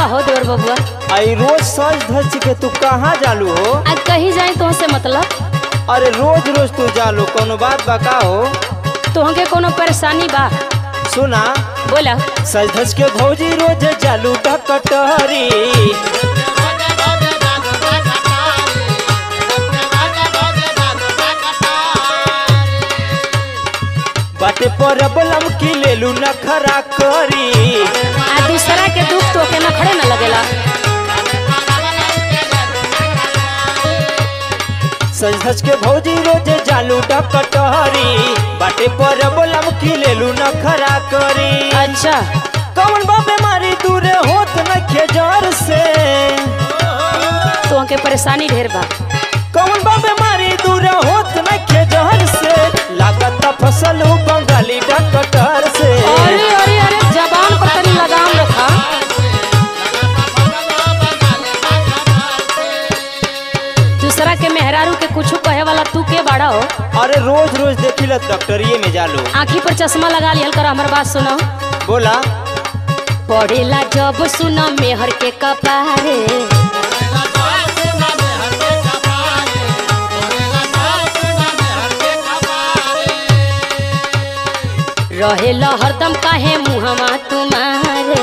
हो देवर बबुआ आई रोज सज धज के तू कहाँ जालू हो आज कहीं जाए तो से मतलब अरे रोज रोज तू जालू कोनो बात बा का हो तो हमके कोनो परेशानी बा सुना बोला सज धज के भौजी रोज जालू डकटहरी बाटे पर बलम की लेलू नखरा करी आ दूसरा के दुख तो के न खड़े न लगेला सज धज के भौजी रोज जालू डकटहरी बाटे पर बलम की लेलू नखरा करी अच्छा कौन बा बीमारी दूर होत न खेजर से तो हमके परेशानी ढेर बा कौन बा बीमारी दूर होत न खेजर से लागत फसल बंगाली डकटर से अरे अरे अरे जबान पर तनी लगाम रखा दूसरा के मेहरारू के कुछ कहे वाला तू के बाड़ा हो अरे रोज रोज देखिला डॉक्टरिये में जालो आँखी पर चश्मा लगा लियल कर हमार बात सुनो बोला पढ़ेला जब सुना मेहर के कपारे रहेला हरदम काहे मुहमा तुम्हारे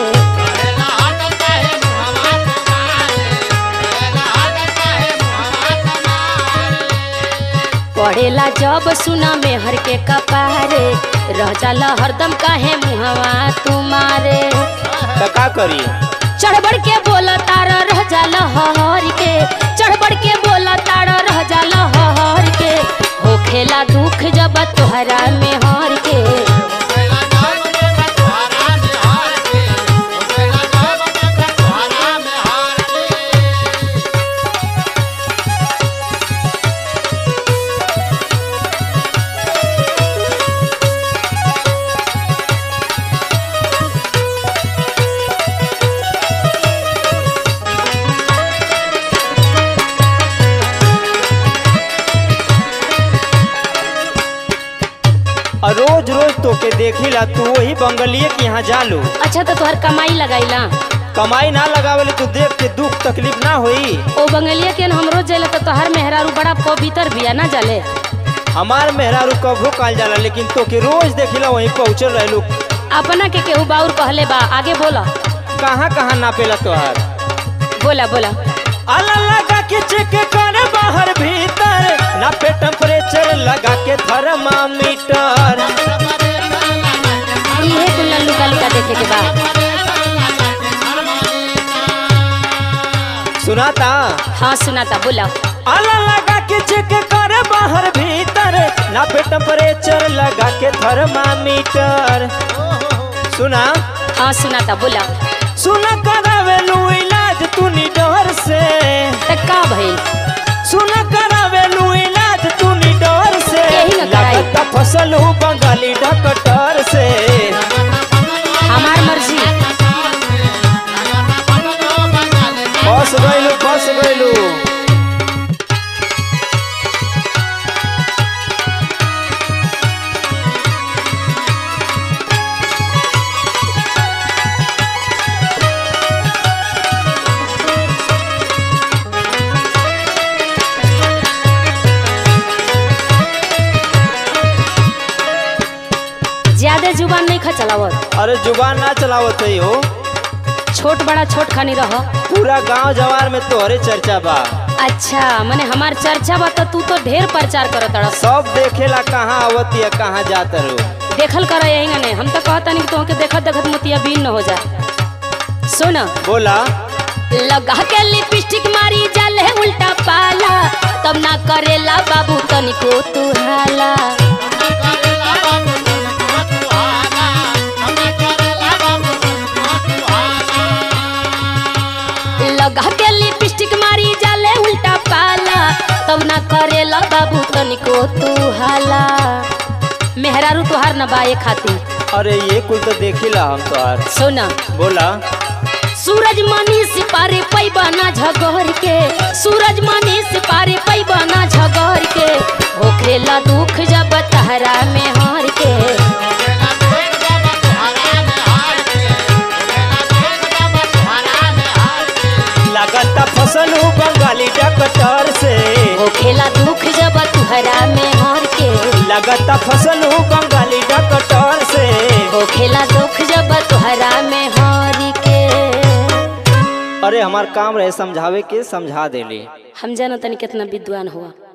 पढ़ेला जब सुना मेहर के कपारे रह जाला हरदम काहे मुहवा तुम्हारे तो का करी चढ़ बढ़ के बोला तारा रह जाला हर के चढ़ बढ़ के बोला तारा रह जाला हर के होखेला दुख जब तोहरा में हर के और रोज रोज तो के देखिला तू वही बंगलिए के यहाँ जालू अच्छा तो तोहर कमाई लगाईला कमाई ना लगावेले तू देख के दुख तकलीफ ना होई ओ बंगलिया के हम रोज जाइला तो तोहर मेहरारू बड़ा पवित्र बिया ना जाले हमार मेहरारू कभू काल जाला लेकिन तो के रोज देखिला वहीं पहुँचल रहलू अपना के केहू बाउर कहले बा आगे बोला कहाँ कहाँ नापेला तोहार बोला बोला आला लगा के चेक कर बाहर भीतर नापे टेम्परेचर लगा के थर्मामीटर इहे कुल्ला लुका लुका देखे के बा सुनाता हाँ सुनाता बोला आला लगा के चेक कर बाहर भीतर नापे टेम्परेचर लगा के थर्मामीटर सुना हाँ सुनाता बोला सुना करावेलू इलाज तू निडर से त का भइल सुना करावेलू इलाज तू निडर से यही न कराई। लगता फसल हूँ बंगाली डॉक्टर से हमार मर्जी फंस गइलू फंस गइलू ज्यादा जुबान नहीं खा चलावत अरे जुबान ना चलावत है हो छोट बड़ा छोट खानी रह पूरा गांव जवार में तोहरे चर्चा बा अच्छा मने हमार चर्चा बा त तू तो ढेर प्रचार करत अड़स सब देखेला कहाँ आवत या कहाँ जात रो देखल कर यही ने हम तो कहता नहीं कि तुमके देखत देखत मोतिया बीन न हो जा सुन बोला लगा के लिपस्टिक मारी जाले उल्टा पाला तब ना करेला बाबू तनिको तू हाला लगा के लिपस्टिक मारी जाले उल्टा पाला तब ना करेला बाबू तनिको तू हाला मेहरारू तुहार न बाए खातिर अरे ये कुल तो देखिला हम तोहार सुना बोला सूरज मनी सिपारे पैबाना झगड़ के सूरज मनी सिपारे पैबाना झगड़ के होखेला दुख जब तहरा में हार के लागता फसलू बंगाली डॉक्टर से होखेला दुख जब तोहरा में हरी के अरे हमार काम रहे समझावे के समझा देली हम जाना तनी कितना विद्वान हुआ